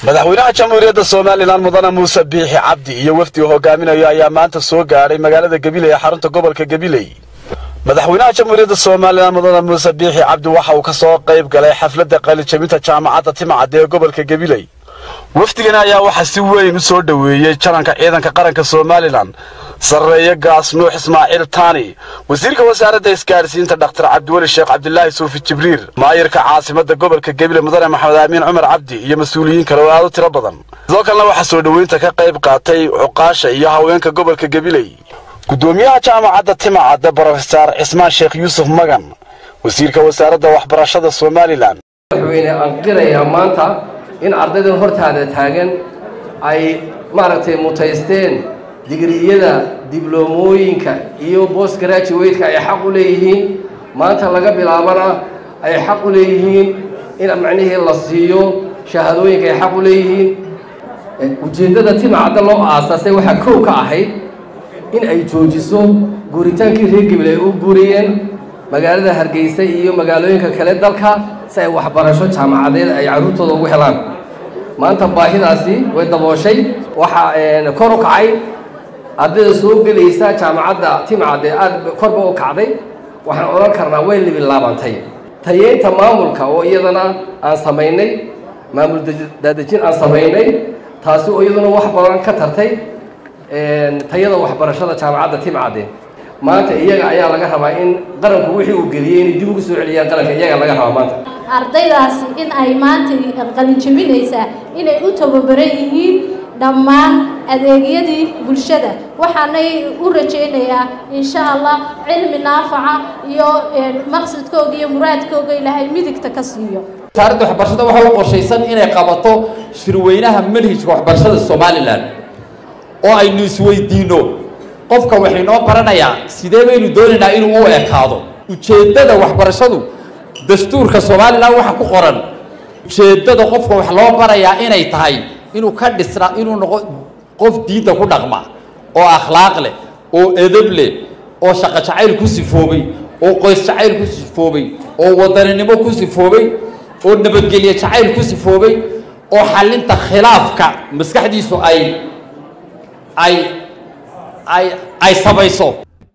madaxweynaha jamhuuriyadda somalilan mudane muuse biixi cabdi iyo wafdi uu hogaaminayo ayaa maanta soo gaadhay magaalada gabiley ee xarunta gobolka gabiley madaxweynaha jamhuuriyadda somalilan mudane muuse biixi cabdi waxa uu ka soo qayb galay xafladda qalijabinta jaamacadda timcadda ee gobolka gabiley wafdigani ayaa waxaa si weyn u soo dhoweeyey jaranka ciidanka qaranka somalilan sarreeye gaas nuux ismaaciil taani wasiirka wasaaradda isgaadhsiinta dhakhtar cabdiweli sheekh cabdilaahi suufi jibriir maayirka caasimadda gobolka gebile mudane maxamed aamiin cumar cabdi iyo mas-uuliyiin kale oo aad u tiro badan sidoo kalena waxaa soo dhoweynta ka qayb qaatay cuqaasha iyo haweenka gobolka gabiley gudoomiyaha jaamacadda timacadda brofesaar cismaan sheekh yuusuf magan wasiirka wasaaradda waxbarashada somalilan madaxweyne aan qirayaa maanta in ardaydan hortaada taagan ay maaragtay mutaysteen digriyada dibloomooyinka iyo bost graduwateka ay xaq u leeyihiin maanta laga bilaabana ay xaq u leeyihiin in macnihii la siiyo shahaadooyinka ay xaq u leeyihiin ujeeddada timacadda loo aasaasay waxaa kow ka ahayd in ay joojiso guuritaankii reer gabil ay u guuriyeen magaalada hargeysa iyo magaalooyinka kale dalka si ay waxbarasho jaamacadeed ay carruurtooda ugu helaan maanta baahidaasi way dabooshay waxaa kor u kacay ardayda soo gelaysa jaamacadda timcadde aad korba u kacday waxaan odhan karnaa way libilaabantay tayeynta maamulka oo iyadana aan samaynay maamul daadejin aan samaynay taasi oo iyaduna wax badan ka tartay tayada waxbarashada jaamacadda timcadde maanta iyaga ayaa laga rabaa in qaranku wixii uu geliyey inay dib ugu soo celiyaan qaranka iyaga laga rabaa maanta ardaydaasi in ay maanta qalinjabinaysaa inay u tababaran yihiin dhammaan adeegyadii bulshada waxaanay u rajaynayaa insha allah cilmi naafaca iyo maqsadkooga iyo muraadkooga ilaahay midigta ka siiyo wasaaradda waxbarashada waxaa u qorshaysan inay qabato shirweynaha manhijka waxbarashada somalilan oo aynu isweydiinno qofka waxaynoo baranayaa sidee baynu doonaynaa inuu u ekaado ujeeddada waxbarashadu dastuurka somalilan waxa ku qoran ujeeddada qofka wax loo barayaa inay tahay inuu ka dhisna inuu noqo qof diinta ku dhaqma oo akhlaaq leh oo edab leh oo shaqo jacayl ku sifoobay oo qoys jacayl ku sifoobay oo wadaninimo ku sifoobay oo nabadgelye jacayl ku sifoobay oo xallinta khilaafka maskaxdiisu ay ay ay ay samayso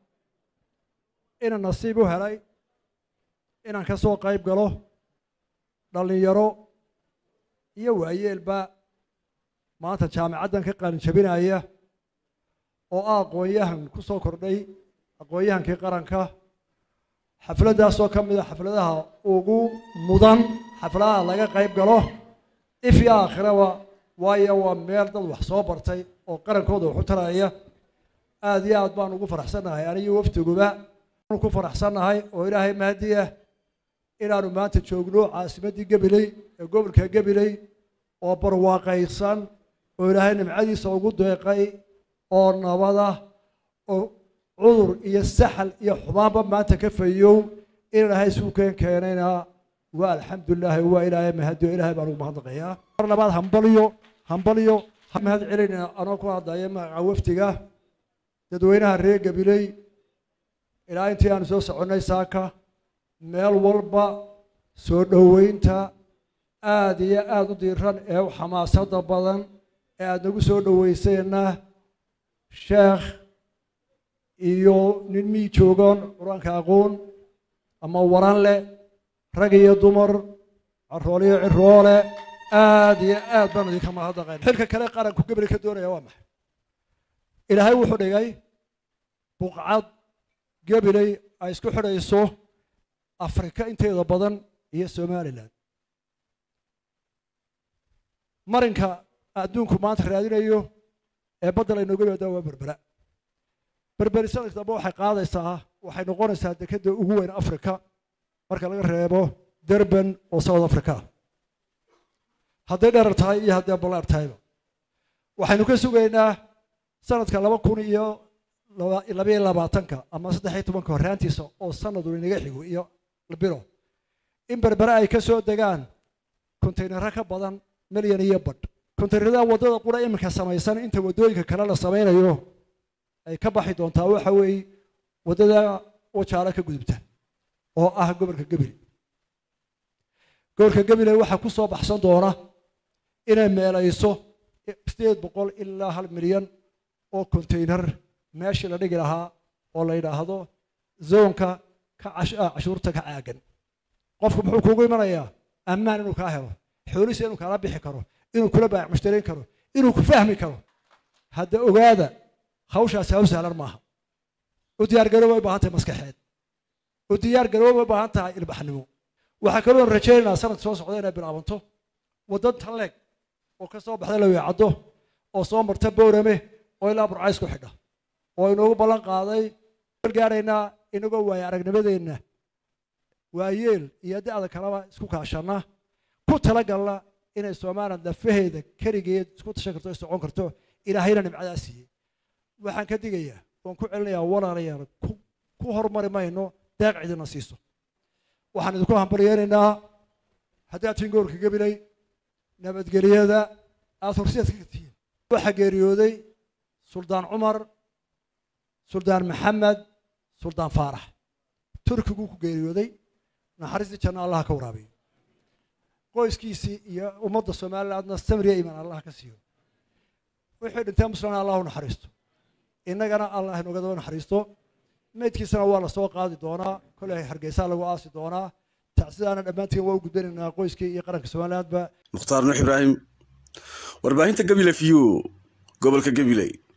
inaan nasiib u helay inaan ka soo qayb galo dhallinyaro iyo waayeelba maanta jaamicaddan ka qaalinjabinaya oo ah aqoon-yahan ku soo kordhay aqoon-yahankii qaranka xafladdaasoo ka mid a xafladaha ugu mudan xafladaha laga qayb galo if iyo aakhiraba waayo waa meel dad wax soo bartay oo qarankooda wax u taraya aada iyo aad baan ugu faraxsannahay aniyo waftiguba ku faraxsannahay oo ilaahay mahadiya inaanu maanta joogno caasimaddii gabiley ee gobolka gabiley oo barwaaqaysan oo ilaahay nimcadiisa ugu deeqay oo nabada oo cudur iyo saxal iyo xumaanba maanta ka fayow in ilaahay suukeen keenayna waa alxamdulilaahi waa ilaahay mahadiyo ilaahay baan ugu mahadnaqayaa mar labaad hambaliyo hambaliyo mahad celinayna anoo ku hadlaya magaca wafdiga dadweynaha reer gabiley ilaa intii aanu soo soconnay saaka meel walba soo dhoweynta aada iyo aada u diiran ee u xamaasada badan ee aada nagu soo dhoweyseenna sheekh iyo nin mii joogoon qur-aanka aqoon ama waran leh rag iyo dumar carool iyo ciroole aada iyo aad baan idinka mahadnaqayn xilka kale qaranku gabri ka doonaya waa maxay ilaahay wuxuu dhigay buqcad gabiley ay isku xidhayso afrika inteeda badan iyo somalilan marinka adduunku maanta raadinayo ee badda laynooga yimaada waa berbera berberi sanadka dambe waxay qaadaysaa waxay noqonaysaa dekedda ugu weyn africa marka laga reebo durban oo south africa hadday dherar tahay iyo hadday ballaar tahayba waxaynu ka sugaynaa sanadka laba kun iyo labayo labaatanka ama saddex iyo tobanka horraantiisa oo sanadu inaga xigo iyo bilo in berbere ay ka soo degaan kontaynaro ka badan milyan iyo badh kontaynarada waddada qura iminka samaysan inta waddooyinka kale la samaynayo ay ka baxi doontaa waxa weeye waddada wajaalo ka gudubta oo ah gobolka gebile gobolka gebile waxaa ku soo baxsan doona inay meelayso sideed boqol ilaa hal milyan oo konteynar meeshii la dhigi lahaa oo la yidhaahdo zoonka ka cashuurta ka caagan qofku muxuu kuugu imanayaa ammaan inuu kaa helo xoolisa inuu kaala bixi karo inuu kula baayac mushtarayn karo inuu ku fahmi karo hadda ogaada hawshaasi hawl sahlan maaha u diyaar garooba u baahan tahay maskaxeed u diyaar garooba u baahan tahay ilbaxnimo waxaa kaloo rajaynaynaa sanad soo socda inay bilaabanto waddan talleeg oo ka soo baxda laweecaddo oo soo marta boorame oo ilaa burcays ku xidha oo inoogu ballan qaaday gaaraynaa inagoo waaya aragnimadeenna waayeel iyo da-da kaleba isku kaashanna ku talagalna inay somaliland lafaheeda keligeed isku tashan karto socon karto ilaahayna nimcadaa siiyey waxaan ka digayaa oon ku celinayaa walaalayaal ku horumari mayno deeq cidina siiso waxaan idinku hambaryeenaynaa haddaad tihiin gobolka gabiley nabadgelyada aada horseedka ka tihiin waxaa geeriyooday suldaan cumar suldaan maxamed suldaan faarax turkiguu ku geeriyooday naxariistii janno allaha ka waraabiyo qoyskiisii iyo ummadda somalilandna samriya imaan allah ka siiyo wixii dhintee muslana allah u naxariisto innagana allah inooga daba naxariisto meydkiisana waa lasoo qaadi doonaa koley hargeysaa lagu aasi doonaa tacsidaana dhammaantiin waa u gudbanaynaa qoyskii iyo qaranka somalilandba mukhtaar nuux ibraahim warbaahinta gabile v u gobolka gabiley